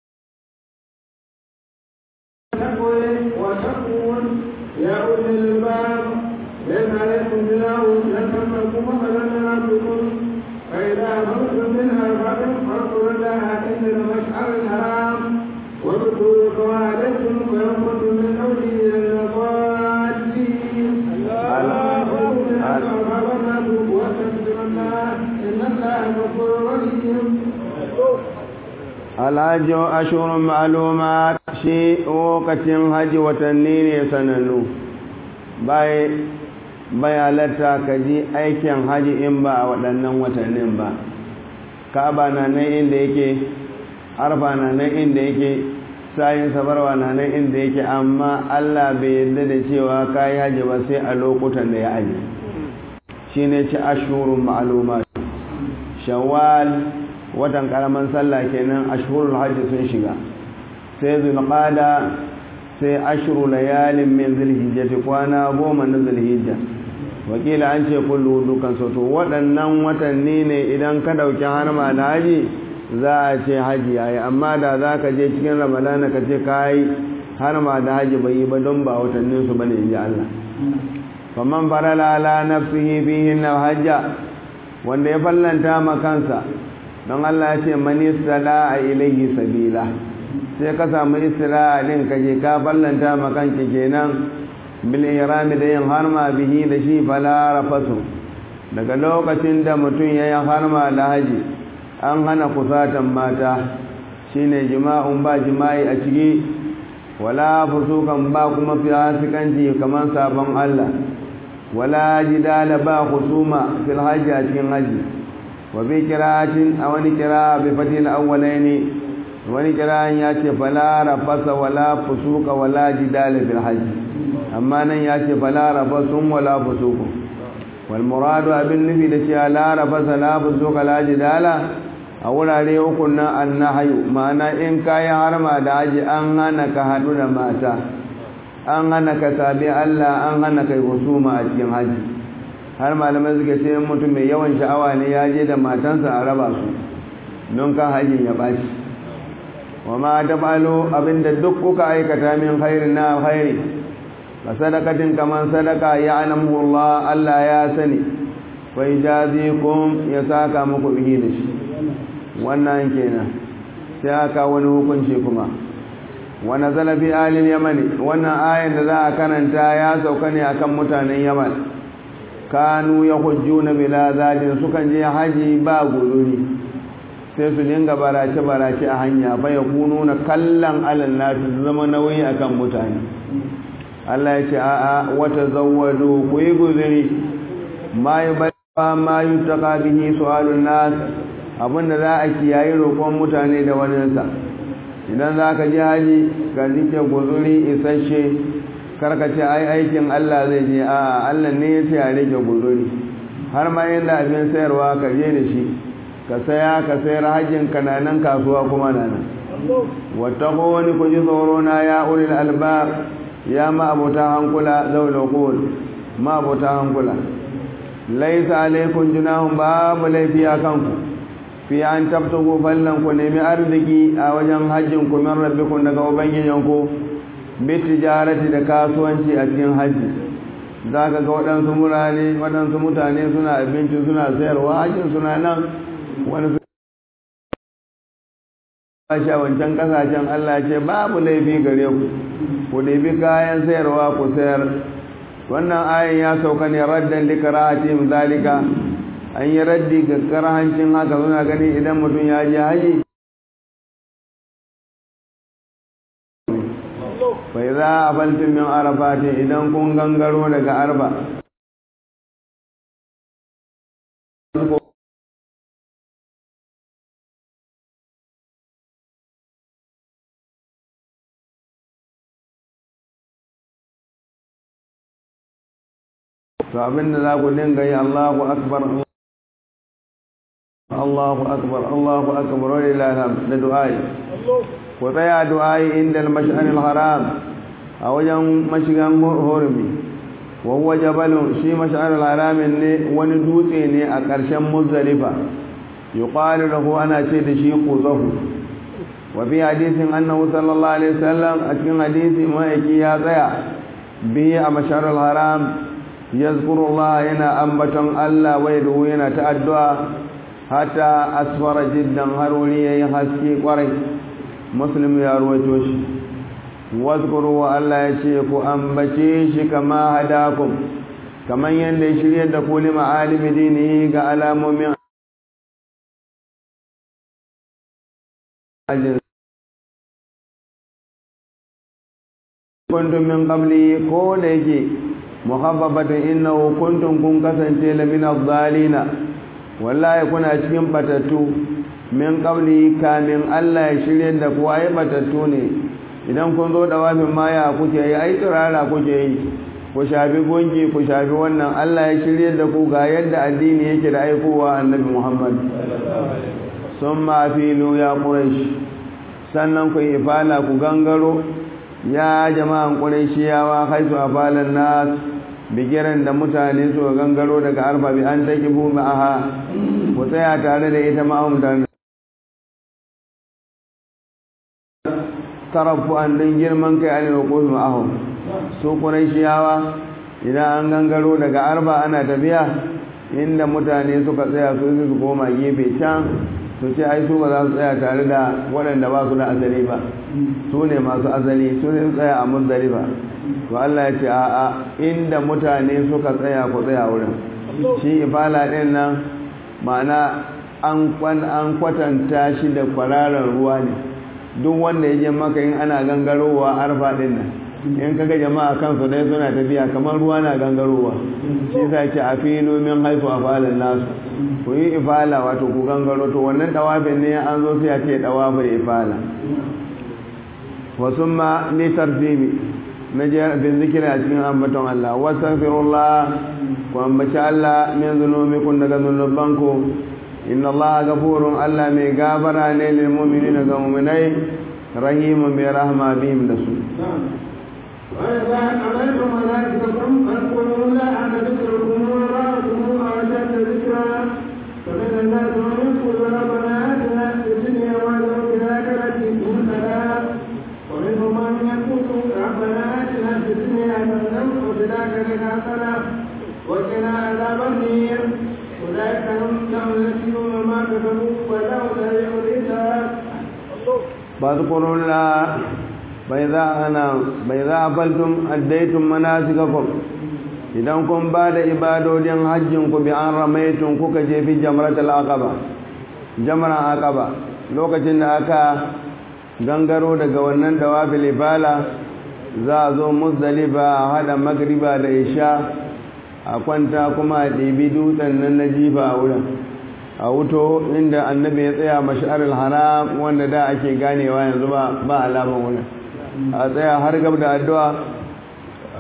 وتقول يا أولي الباب ليس عليكم جناح أن تملكوا مثلا من ربكم فإذا أخذتم منها فاذكروا الله عند المشعر الحرام واذكروا قواعدكم وإن كنتم من أولي الضالين alhaji ashirin ma'aluma shi lokacin haji watanni ne sanannu bai halatta ka ji aikin haji in ba a waɗannan watannin ba ka'aba na nan inda yake arfa na nan inda yake sayin sabarwa na nan inda yake amma allah bai yarda da cewa ka yi haji ba sai a lokutan da ya aji shi ne ci ashirin ma'aluma shawwal watan karaman sallah kenan ashhurul hajji sun shiga sai zulqada sai ashru layalin min zulhijjati kwana goma na zulhijja wakila an ce kullu dukan so to waɗannan watanni ne idan ka dauki harma da haji za a ce haji yayi amma da za ka je cikin ramadana ka ce kai harma da haji bai yi ba don ba watannin su bane inji Allah faman farala ala nafsihi fihi hajja wanda ya fallanta ma kansa don Allah ya ce mani a ilaihi sabila sai ka samu istira'a din ka je ka ballanta makanki kenan bil ihrami da yin harma bihi da shi fala rafasu daga lokacin da mutum ya yi harma da haji an hana kusatan mata shine jima'un ba jima'i a ciki wala fusukan ba kuma fasikanci kamar sabon Allah wala jidala ba husuma fil hajji a cikin haji وفي قراءة أو قراءة بفتح الأولين wani kiran ya ce fala rafasa wala fusuka wala jidala fil hajj amma nan ya ce fala rafasun wala fusuku wal muradu abin nufi da cewa la rafasa la fusuka la jidala a wurare uku nan annahayu ma'ana in kayi harma da haji an hana ka hadu da mata an hana ka sabi Allah an hana kai husuma a cikin haji har malamai suka ce mutum mai yawan sha'awa ne ya je da matansa a raba su don kan hajjin ya bashi wa ma tabalu abinda duk kuka aikata min khairin na khairi ka sadakatin kaman sadaka ya alamu Allah Allah ya sani fa ijazikum ya saka muku bihi da shi wannan kenan sai aka wani hukunci kuma wa nazala fi alil yamani wannan ayan da za a karanta ya sauka ne akan mutanen yaman kanu ya hujjuna bila zadin sukan je haji ba gururi sai su dinga barace-barace a hanya fa ya kunu na kallon alal nafi su zama nauyi akan mutane Allah ya ce a'a wata zawwado ku yi guzuri ma yi ba ma yi taka bihi su'alun nas abinda za a kiyayi roƙon mutane da waninsa idan za ka ji haji ka rike guzuri isasshe karkace ai aikin Allah zai je a Allah ne ya ce a rage guduri har ma yanda abin sayarwa ka je da shi ka saya ka sayar hajjin kananan kasuwa kuma nan wattaqu wani ku ji tsoro na ya ulil albab ya ma abota hankula zaul qul ma abota hankula laysa alaykum junahum babu laifi akan ku fi an tabtagu fallan ku nemi arziki a wajen hajjin ku min rabbikum daga ubangijinku bi tijarati da kasuwanci a cikin hajji za ka ga waɗansu murane waɗansu mutane suna abinci suna sayarwa hajjin suna nan wani su a wancan ƙasashen Allah ce babu laifi gare ku ku ɗabi kayan sayarwa ku sayar wannan ayin ya sauka ne raddan likarahatim zalika an yi raddi ga karahancin haka suna gani idan mutum ya je haji bai za a faltin min arafati idan kun gangaro daga arba to abinda za ku dinga yi Allahu akbar Allahu akbar Allahu akbar walillahi alhamd da du'ai ku tsaya du'ai inda al-mash'ar al-haram a wajen mashigan hurumi wa huwa jabalun shi mash'ar al-haram ne wani dutse ne a ƙarshen muzdalifa yuqalu lahu ana ce da shi quzahu wa fi hadisin annahu sallallahu alaihi wasallam a cikin hadisi ma'aiki ya tsaya bihi a mash'ar al-haram yazkuru Allah yana ambaton Allah wai ruhu yana ta addu'a hatta asfara jiddan har wuri yayi haske kwarai muslim ya ruwaito shi wazkuru wa Allah ya ce ku ambace shi kama hadakum kaman yanda ya shirye da ku lima alimi dini ga alamomin kuntum min qabli ko da yake muhabbabatun innahu kuntum kun kasance la min adh-dhalina wallahi kuna cikin batattu min qabli kamin Allah ya shirye da ku ai batattu ne idan kun zo da wafin maya kuke yi ai tsirara kuke yi ku shafi gunki ku shafi wannan Allah ya shirye da ku ga yadda addini yake da aikowa annabi Muhammad summa filu ya quraish sannan ku ifala ku gangaro ya jama'an qurayshiyawa haitu afalan nas bigiran da mutane su gangaro daga arba bi an take bu ma'aha ku tsaya tare da ita ma'ahum da tarafu an din girman kai an roƙo ma'ahum su qurayshiyawa idan an gangaro daga arba ana tafiya inda mutane suka tsaya su su koma gefe can su ce ai su ba za su tsaya tare da waɗanda ba su da asali ba su ne masu asali su ne tsaya a muzdalifa to Allah ya ce a'a inda mutane suka tsaya ku tsaya wurin shi ifala ɗin nan ma'ana an kwatanta shi da kwararar ruwa ne duk wanda ya je maka in ana gangarowa arfa ɗin nan in kaga jama'a kansu dai suna tafiya kamar ruwa na gangarowa shi sa ce a filo min haifu a falon nasu ku yi ifala wato ku gangaro to wannan dawafin ne an zo sai a ce dawafin ifala wasu ma ni tartibi na bin zikiri a cikin ambaton Allah wastaghfirullah ku ambaci Allah min zunubikum daga zunubanku inna Allah gafurun Allah mai gabara ne lil mu'minina ga mu'minai rahimun bi rahma bihim da su وإذا أمرتم ملائكتكم فاذكروا لا أن ذكركم وراءكم أشد ذكرا فمن الناس من يقول ربنا آتنا في الدنيا وله في الآخرة حسنا ومنهم من يقول ربنا آتنا في الدنيا حسنة وفي الآخرة حسنة وقنا عذاب النير أولئك هم لهم نسيون ما كسبوا وله سريع الحساب فاذكروا الله فإذا أنا فإذا أفلتم أديتم مناسككم idan kun ba da ibadodin hajjinku bi an ramaitun kuka je fi jamratul aqaba jamran aqaba lokacin da aka gangaro daga wannan dawafil ibala za a zo muzdalifa a hada magriba da isha a kwanta kuma a ɗibi dutsen nan na jifa a wurin a wuto inda annabi ya tsaya mash'arul haram wanda da ake ganewa yanzu ba ba alaman wurin a tsaya har gab da addu'a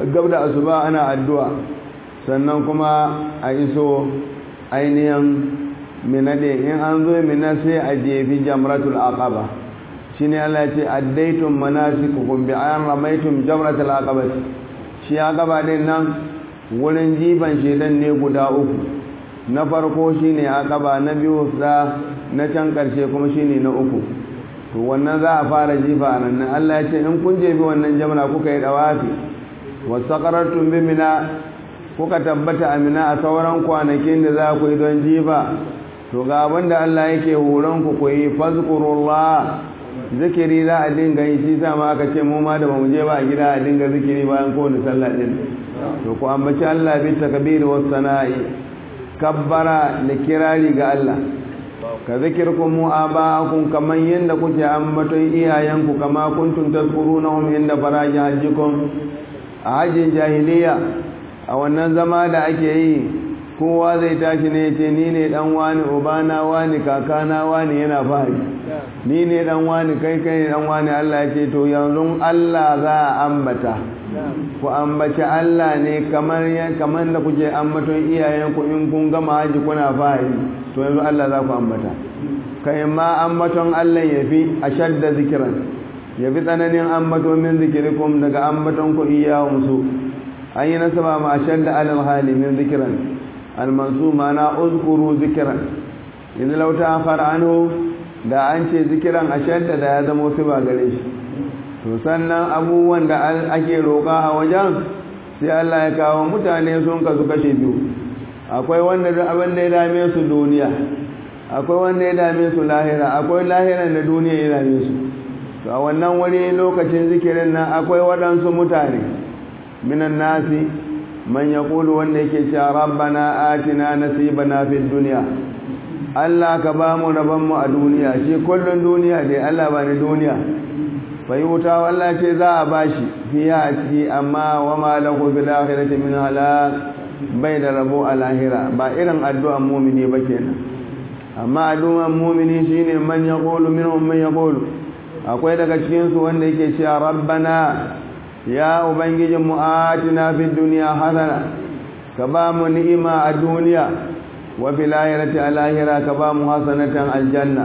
gab da asuba ana addu'a sannan kuma a iso ainihin minade in an zo mina sai a jefi jamratul aqaba shine Allah ya ce addaitum manasikukum bi ayan ramaitum jamratul aqaba shi aqaba din nan wurin jifan shedan ne guda uku na farko shine aqaba na biyu sa na can karshe kuma shine na uku to wannan za a fara jifa nan Allah ya ce in kun jefi wannan jamra kuka yi dawafi wasaqartum bi mina kuka tabbata amina a sauran kwanakin da za ku yi don jifa to ga abinda Allah yake horon ku ku yi fazkurullah zikiri za a dinga yi shi sama aka ce mu ma da bamu je ba a gida a dinga zikiri bayan kowane sallah din to ku ambaci Allah bi takbiri was sana'i kabbara da kirari ga Allah ka zikirkum mu'aba'akum kaman yanda kuke ambaton iyayenku kama kuntum tazkurunahum inda faraji hajjikum a hajjin jahiliya a wannan zama da ake yi kowa zai tashi ne ce ni ne dan wani ubana wani kakana wani yana fari ni ne dan wani kai kai ne dan wani Allah ya ce to yanzu Allah za a ambata ku ambaci Allah ne kamar kamar da kuke ambaton iyayenku in kun gama haji kuna fari to yanzu Allah za ku ambata kai ma ambaton Allah ya fi ashadda zikiran ya fi tsananin ambaton min zikirikum daga ambaton ku iyawun su an yi nasaba ma ashadda alal hali min zikiran almansu mana uzkuru zikiran idan lauta akhar anhu da an ce zikiran ashadda da ya zama su ba gare shi to sannan abubuwan da ake roƙa a wajen sai Allah ya kawo mutane sun kasu kashe biyu akwai wanda abin da ya dame su duniya akwai wanda ya dame su lahira akwai lahiran da duniya ya dame su to a wannan wani lokacin zikirin nan akwai waɗansu mutane minan nasi man yaqulu wanda yake cewa rabbana atina nasibana fid dunya Allah ka ba mu rabon mu a duniya shi kullun duniya dai Allah ba ni duniya bai wuta Allah ce za a bashi fiya a ciki amma wa ma lahu fil akhirati min halak bai da rabo a lahira ba irin addu'an mu'mini ba kenan amma addu'an mu'mini shine man yaqulu minhum man yaqulu akwai daga cikin su wanda yake cewa rabbana ya ubangijin mu atina fid dunya hasana ka ba mu ni'ima a duniya wa fil akhirati a lahira ka ba mu hasanatan aljanna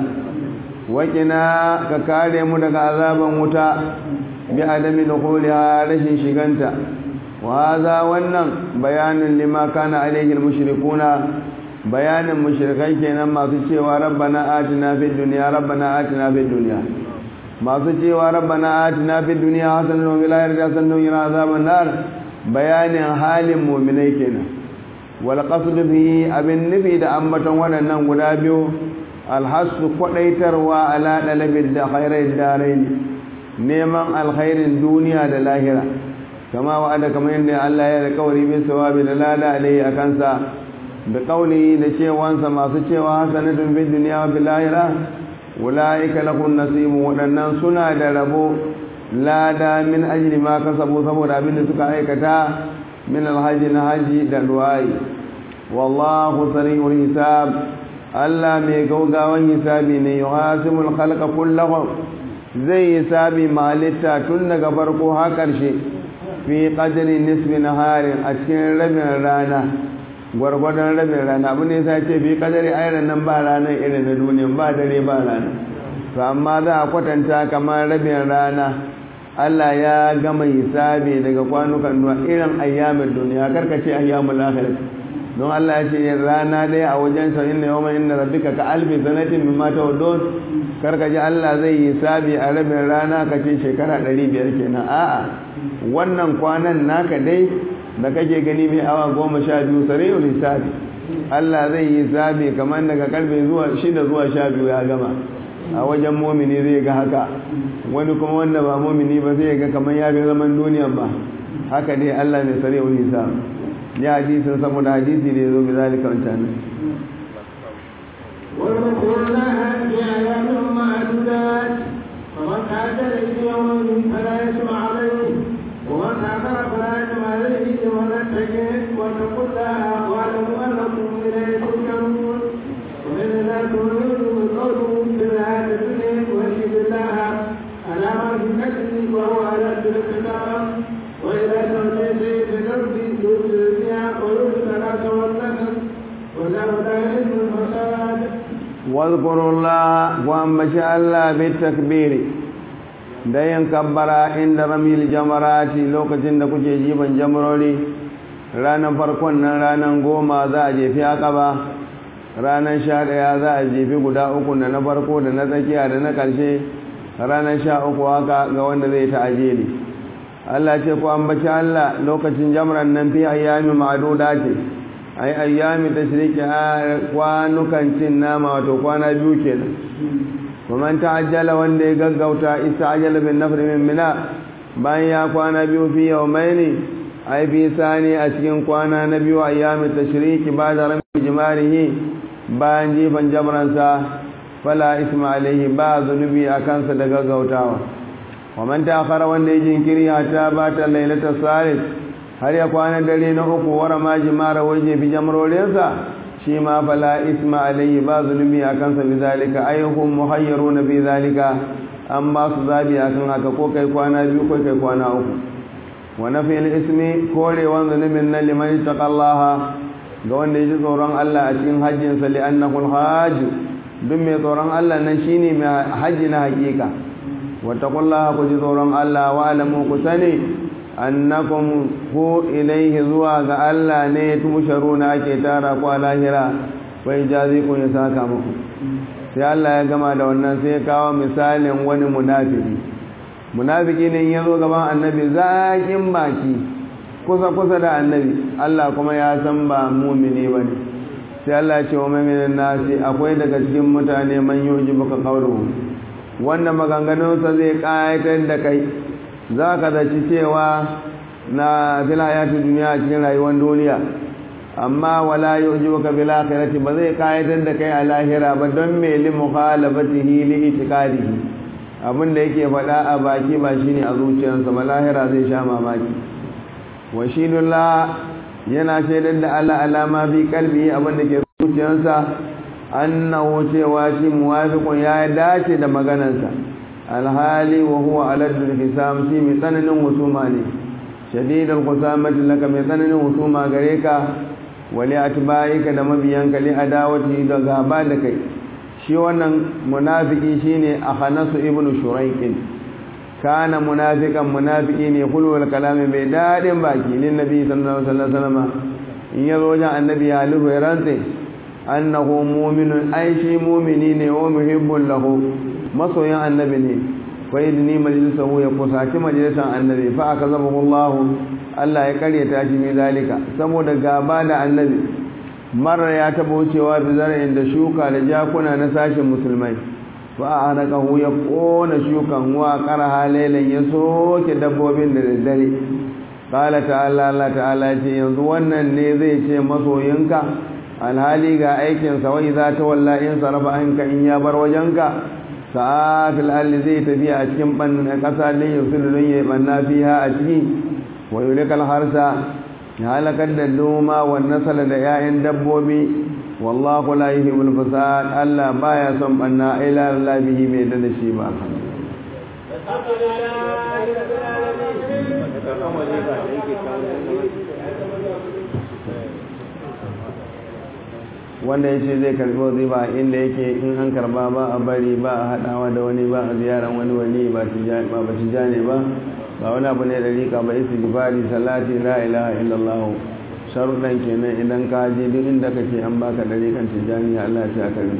waƙina ka kare mu daga azaban wuta bi adami dukhuliha rashin shiganta wa hadha wannan bayanin lima kana alaihi almushrikuna bayanin mushrikai kenan masu cewa rabbana atina fid dunya rabbana atina fid dunya masu cewa rabbana atina fid dunya hasanatan wa fil akhirati hasanatan wa qina azaban nar bayanin halin mu'minai kenan wal qasd bi abin nufi da ambaton waɗannan guda biyu alhassu kwadaitarwa ala dalabin da khairai darain neman alkhairin duniya da lahira kama wa'ada kamar yadda Allah ya alƙawari bin sawabi da lada alai a kansa da kauli da cewansa masu cewa hasanatun fid dunya wa fil lahira ulaika lahum nasibun wadannan suna da rabo lada min ajli ma kasabu saboda abin da suka aikata min alhaji na haji da du'ai wallahu sari'ul hisab Allah mai gaugawan hisabi ne yuhasimul khalqa kullahum zai hisabi malitta tun daga farko har karshe fi qadri nisbi naharin a cikin rabin rana gwargwadon rabin rana abin da yasa ce fi qadri ayran nan ba ranar irin na duniya ba dare ba rana to amma za a kwatanta kamar rabin rana Allah ya gama hisabi daga kwanukan duwa irin ayyamin duniya karkace ayyamul akhirah don Allah ya ce rana ɗaya a wajen sa inna yawma inna rabbika ka alfi sanatin mimma tawaddun karka ji Allah zai yi sabi a rabin rana ka ce shekara 500 kenan a'a wannan kwanan naka dai da kake gani mai awa goma sha biyu sari'ul hisabi Allah zai yi sabi kamar daga karfe zuwa shida zuwa sha biyu ya gama a wajen momini zai ga haka wani kuma wanda ba momini ba zai ga kamar ya fi zaman duniyan ba haka dai Allah ne sari'ul hisabi ya hadisin saboda hadisi da ya zo bizalika wancan واذكر لها بأيام معدودات فمن تعجل في يوم فلا يسمع عليه ومن تأخر فلا يسمع عليه ومن اتقي واتقوا الله واعلموا أنكم إليه ترجعون ومن الناس من يؤمن قوله في الحياة الدنيا ويشهد الله على ما في نفسه وهو على الكتاب وإذا توليت في الأرض يفسد فيها ويهلك الحرث والنسل والله لا يحب الفساد واذكروا الله وأنبش الله بالتكبير da yin kabbara inda ramil jamarati lokacin da kuke jiban jamarori ranar farkon nan ranar goma za a jefi akaba ranar sha ɗaya za a jefi guda uku da na farko da na tsakiya da na ƙarshe ranar sha uku haka ga wanda zai ta ajeli Allah ce ku ambaci Allah lokacin jamran nan fi ayyami ma'aduda ce ai ayyami tashriki a kwanukan cin nama wato kwana biyu kenan ومن تعجل wanda ya gaggauta ista'jala bin nafr min mina bayan ya kwana biyu fi yawmaini ai fi sani a cikin kwana na biyu ayyamin tashriki ba da rami jimarihi bayan jifan jamransa fala isma alaihi ba zunubi a kansa da gaggautawa ومن تأخر wanda ya jinkiri ta bata lailatul salis har ya kwana dare na uku wara ma jimara waje fi jamrorinsa shi ma fala isma alayhi ba zulmi akan sa bizalika ayyuhum muhayyaruna bi zalika amma su zabi akan haka ko kai kwana biyu ko kai kwana uku wa nafil ismi korewan zulumin nan liman taqallaha ga wanda yaji tsoron Allah a cikin hajjin sa li annahu alhajj duk mai tsoron Allah nan shine mai hajji na hakika wa taqullaha ku ji tsoron Allah wa alamu ku sani annakum ku ilaihi zuwa ga Allah ne tusharuna ake tara ku a lahira wai jazi ku ya saka muku sai Allah ya gama da wannan sai ya kawo misalin wani munafiki munafiki ne ya zo gaban annabi zakin baki kusa kusa da annabi Allah kuma ya san ba mumini bane sai Allah ya ce wa mu'minin nasi akwai daga cikin mutane man yuji baka qawluhu wanda maganganunsa zai kayatar da kai za ka zaci cewa na filayatun duniya cikin rayuwar duniya amma wala yi uji baka bil akhirati ba zai kayatar da kai a lahira ba don me li mukhalafatihi li itiqadihi abin da yake faɗa a baki ba shine a zuciyarsa ba lahira zai sha mamaki wa shidullah yana shaidar da Allah alama bi kalbi abin da ke zuciyarsa annahu cewa shi muwafiqun ya dace da maganarsa alhali wa huwa aladul hisam shi mai tsananin husuma ne shadidul husamati laka mai tsananin husuma gare ka wali atba'ika da mabiyanka li adawati da gaba da kai shi wannan munafiki shine akhanasu ibnu shuraiqin kana munafiqan munafiki ne kulwal kalami bai dadin baki lin nabi sallallahu alaihi wasallam in yazo wajen annabi ya lubu rantsi annahu mu'minun ai shi mu'mini ne wa muhibbun lahu masoyin annabi ne fa idni majlisahu ya kusaci majlisan annabi fa akazabahu Allah Allah ya karyata shi mai zalika saboda gaba da annabi marar ya taba wucewa da zara'in da shuka da jakuna na sashin musulmai fa anaqahu ya kona shukan wa qaraha laylan ya soke dabbobin da daddare qala ta'ala Allah ta'ala ce yanzu wannan ne zai ce masoyinka alhali ga aikin sa wai za ta walla in sarfa anka in ya bar wajenka sa'afil alli zai tafiya a cikin bannin ƙasa don yin sululun ya banna fiha a ciki wa yulikal harsa ya halakar da noma wa nasala da 'ya'yan dabbobi wallahu la yuhibbul fasad Allah baya son banna ila Allah bihi bai da shi ba wanda ya ce zai karbi wazifa inda yake in an karba ba a bari ba a haɗawa da wani ba a ziyaran wani wani ba ba ci jane ba ba wani abu ne da rika ba isi gifari salati la ilaha illallah sharuɗan kenan idan ka je duk inda kake an baka dare kan tijjani Allah ya ce a karbi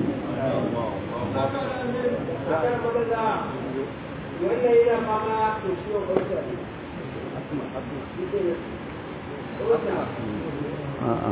a'a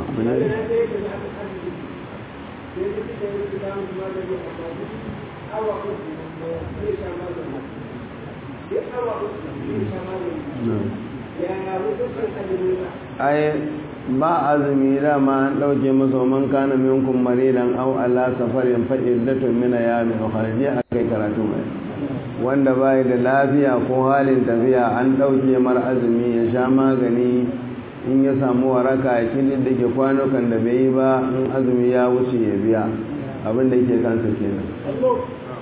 ai ba azumi dama an ɗauke masa man kana minkum maridan aw ala safarin fa iddatun min ayamin khariji akai karatu mai wanda bai da lafiya ko halin tafiya an ɗauke mar azumi ya sha magani in ya samu waraka ya kidin da ke kwanukan da bai yi ba in azumi ya wuce ya biya abin da ke kansa kenan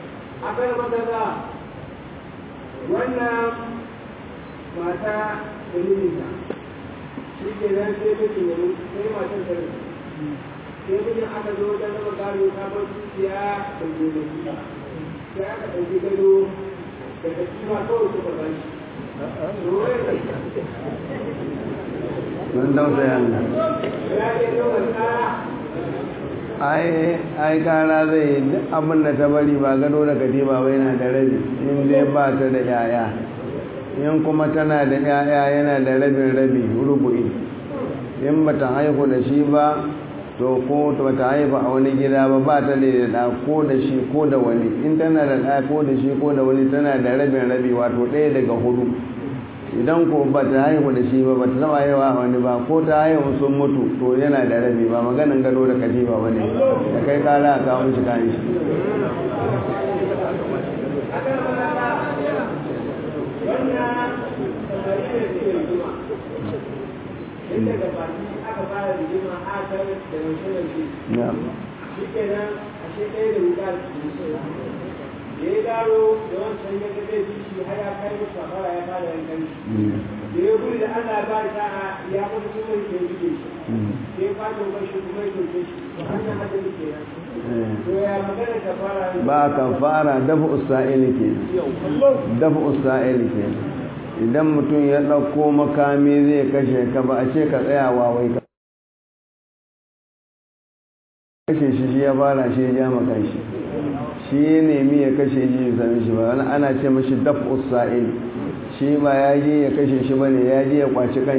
wannan mata mijinta shi ke nan sai mijin ya mutu sai matan ta rasu sai mijin aka zo wajen raba gado ta bar dukiya da gonaki sai aka ɗauki gado da katifa kawai suka ba shi mun tausaya ne ya ke yawan tsara ai ai kara zai yi duk abin da ta bari ba gado da katiba ba yana da rabi in dai ba ta da yaya in kuma tana da yaya yana da rabin rabi rubu'i in ba ta haihu da shi ba to ko ba ta haifa a wani gida ba ba ta da da ko da shi ko da wani in tana da ɗa ko da shi ko da wani tana da rabin rabi wato ɗaya daga hudu idan ko ba ta haihu da shi ba ba ta taba haihuwa a wani ba ko ta haihu sun mutu to yana da rabi ba maganin gado da katifa ba ne da kai kara a kawo shi kayan shi inda da baki aka fara rigima a kan da yaushe na shi kenan a shi ɗaya da wuka da da ya gano da wancan ya ga zai shi har ya kai musu safara ya fara yankan shi da ya gudu da Allah ba ta ya kuma kuma ke rike shi sai ya fata ba shi kuma ya doke shi to hanyar hadari kenan to ya magana ta fara ba kan fara dafa usa'ili ke dafa usa'ili ke idan mutum ya ɗauko makami zai kashe ka ba a ce ka tsaya wawai ka kashe shi shi ya fara shi ya ja maka shi shi ya nemi ya kashe shi ya sami shi ba wani ana ce mashi daf usa'il shi ba ya je ya kashe shi ba ne ya je ya kwaci kan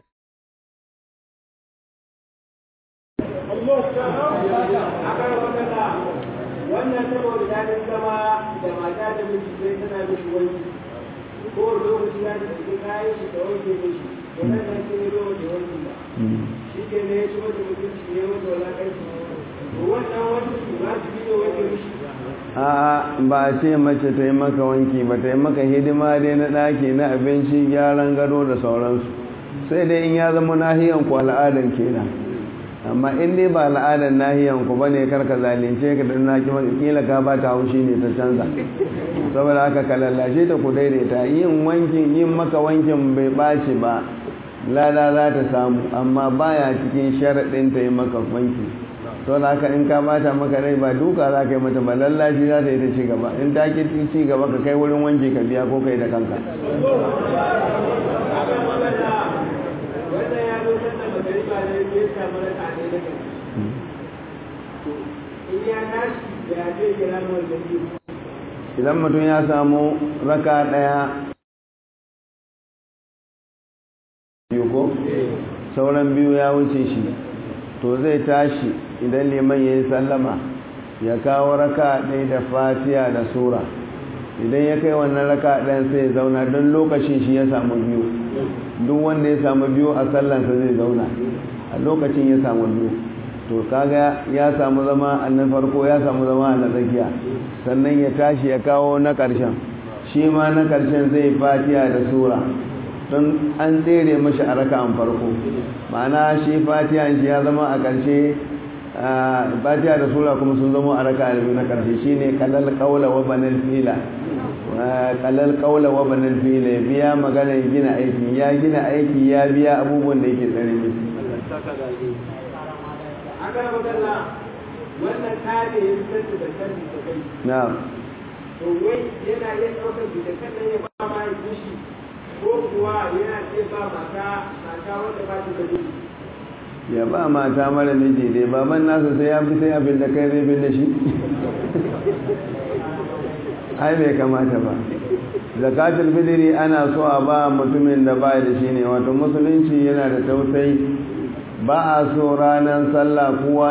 wannan saboda daɗin zama da mata da miji sai tana mishi wanki ko lokaci ya ta cikin kayan shi da wanke mishi da nan nan sai ya zo da wanki ba shi ke ne ya ci mata mutunci ne wata walakanci wannan wanki ba su biyo wanke mishi a ba a ce mace ta yi maka wanki ba ta yi maka hidima dai na ɗaki na abinci gyaran gado da sauransu sai dai in ya zama nahiyan ku al'adan kenan amma in dai ba al'adan nahiyan ku bane karka zalunce ka da na kila ka ba ta haushi ne ta canza saboda haka ka lallashe ta ku daidaita yin wankin yin maka wankin bai ɓaci ba lada za ta samu amma baya cikin sharaɗin ta yi maka wanki to da haka in ka bata maka rai ba duka za ka yi mata ba lallashi za ta yi ta ci gaba in ta ki ci gaba ka kai wurin wanki ka biya ko kai da kanka wannan ya zo sanda magariba ne ya samu raka ne na gari in ya tashi ya zai kira mu da biyu idan mutum ya samu raka ɗaya biyu ko sauran biyu ya wuce shi to zai tashi idan liman ya yi sallama ya kawo raka ɗaya da fatiya da sura idan ya kai wannan raka ɗayan sai ya zauna don lokacin shi ya samu biyu duk wanda ya samu biyu a sallansa zai zauna a lokacin ya samu biyu to kaga ya samu zama a na farko ya samu zama a na tsakiya sannan ya tashi ya kawo na ƙarshen shi ma na ƙarshen zai fatiya da sura don an tsere mashi a raka'an farko ma'ana shi fatiha shi ya zama a ƙarshe fatiha da sura kuma sun zama a raka biyu na ƙarshe shi ne kalal ƙaula wa banal fila kalal ƙaula wa banal fila ya biya magana ya gina aiki ya gina aiki ya biya abubuwan da yake tsare ne aka magana wannan kare ya fitar da kanti da kai na to wai yana iya ɗaukar da kan nan ya ba ma ya kushi ko kuwa yana iya ba mata mata wanda ba ta da kushi ya ba mata mara miji dai baban nasa sai ya fi sai abin da kai zai bin da shi ai bai kamata ba zakatul fitri ana so a ba mutumin da ba da shi ne wato musulunci yana da tausayi ba a so ranar sallah kowa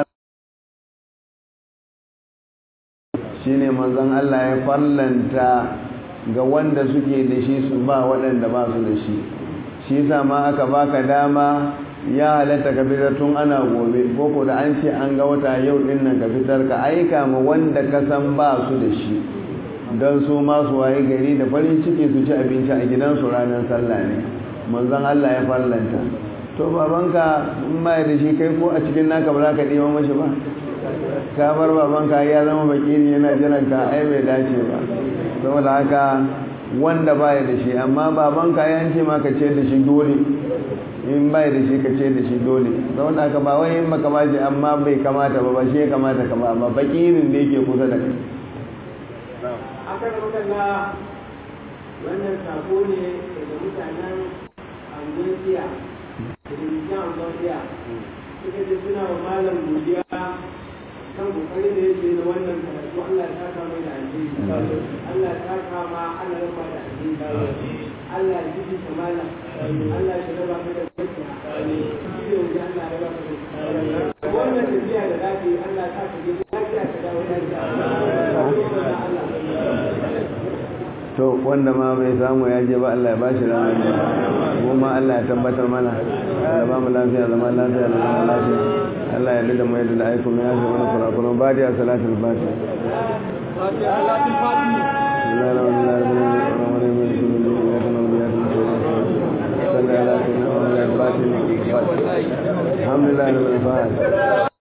shine manzon Allah ya farlanta ga wanda suke da shi su ba waɗanda ba su da shi shi yasa ma aka baka dama ya halatta ka fitar tun ana gobe ko da an ce an ga wata yau din nan ka fitar ka aika ma wanda ka san ba su da shi don su ma su waye gari da farin ciki su ci abinci a gidansu ranar sallah ne manzon Allah ya farlanta to babanka in ba da shi kai ko a cikin naka ba za ka ɗiba mashi ba ka bar babanka ya zama bakiri yana jiran ka ai bai dace ba saboda haka wanda baya da shi amma babanka ya ce ma ka ce da shi dole in baya da shi ka ce da shi dole don haka ba wai in baka bashi amma bai kamata ba ba shi ya kamata ka ba ba fakirin da yake kusa da kai akan makalla wannan sako ne daga mutanen Angosia da Rikin Angosia suka ce suna wa malam godiya kan kokari da yake na wannan karatu Allah ya saka mai da alheri Allah ya saka ma Allah ya raba da alheri Allah ya jiji ta malam Allah ya raba ka da gaskiya shi ne wanda Allah ya raba ka da wannan tafiya da zafi Allah ya saka ji lafiya ka dawo lafiya to wanda ma bai samu ya je ba Allah ya bashi lafiya kuma Allah ya tabbatar mana Allah ba mu lafiya zama lafiya da zama lafiya Allah ya dada mu yadda da aiko mai yafi wani kurakuran badiya salatul fatiha الحمد لله رب العالمين